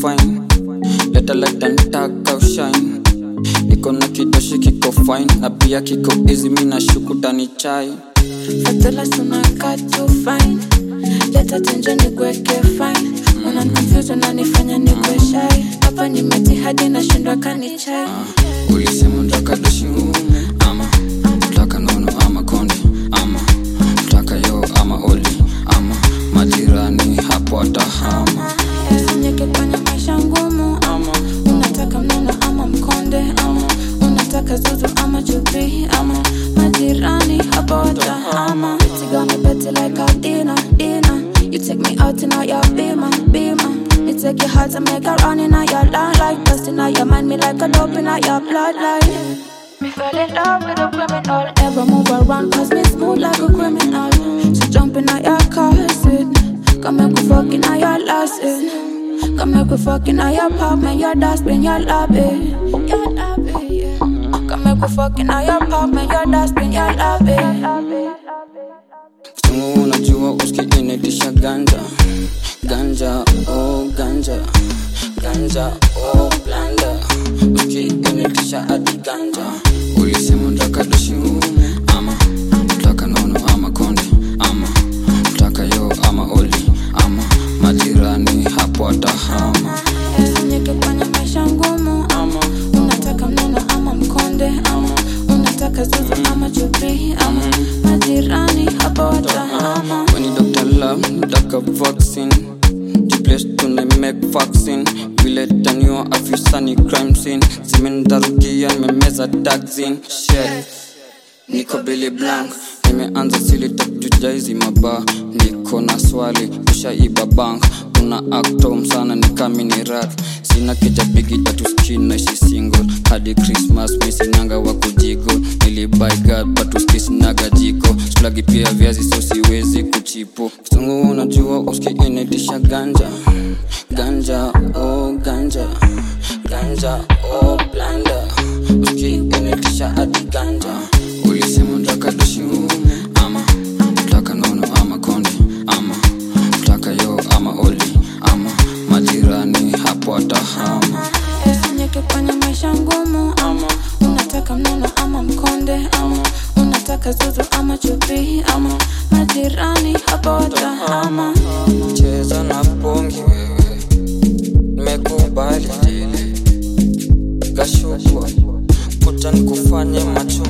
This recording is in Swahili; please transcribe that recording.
fine leta leta ntaka ushine niko na kidoshi kiko fine na pia kiko easy mi na shuku tani chai Fatela sunaka too fine Leta tenje nikuweke fine Unaniconfuse unanifanya nikuwe shy Hapa nimeti hadi nashindwa kani chai ulisema ntaka doshi ngumu ama taka nono ama konde ama taka yo ama oli ama majirani hapo atahama Usinyeke kwenye maisha ngumu ama Unataka mnono ama mkonde ama Unataka zuzu ama chupi ama Majirani hapa watahama It's gonna betty like a dinner, dinner You take me out in all your beamer, beamer You take your heart and make it run in all your line Like dust in all your mind, me like a dope in all your bloodline Me fell in love with a criminal Ever move around cause me smooth like a criminal So jump in all your car seat Come make we fuck in all your last seat Come make we fuck in all your apartment, your dustbin, your lobby Your lobby, yeah Come make we fuck in all your apartment, your dustbin, your lobby Kitungu unajua uski inaitisha ganja Ganja, oh ganja Ganja, oh blanda Uski inaitisha hadi ganja Ulisema ntaka doshi ngumu Ama, taka nono ama konde Ama, taka yo ama oli Ama, majirani hapo atahama Usinyeke kwenye maisha ngumu Ama, Unataka mnono ama mkonde ama Unataka zuzu ama chupi ama Majirani hapa watahama When you Dr. Love, nataka vaccine Jiplace tuna make vaccine Vile taniwa afisani crime scene Zimendarudia nimemeza taxin Shit Niko Billy Blank Nimeanza sili takujuja hizi maba Niko na swali ushaiba bank Una actom sana nikami ni rat Sina kijapigi tatu skin naishi single Hadi Christmas mi sinanga wa kujigo Nilibuy God but uski sinaga jiko Splagi pia viazi so siwezi kuchipo Kitungu unajua uski inaitisha ganja Ganja oh ganja Ganja oh blanda Uski inaitisha hadi ganja Ulisema ntaka doshi ngumu ama Taka nono ama konde ama Taka yo ama oli ama Majirani hapo atahama Usinyeke kwenye maisha ngumu ama Unataka mnono ama mkonde ama Unataka zuzu ama chupi ama Majirani hapa watahama Cheza na pongi wewe Nimekubali dili Kashukwa Kuta nikufanye macho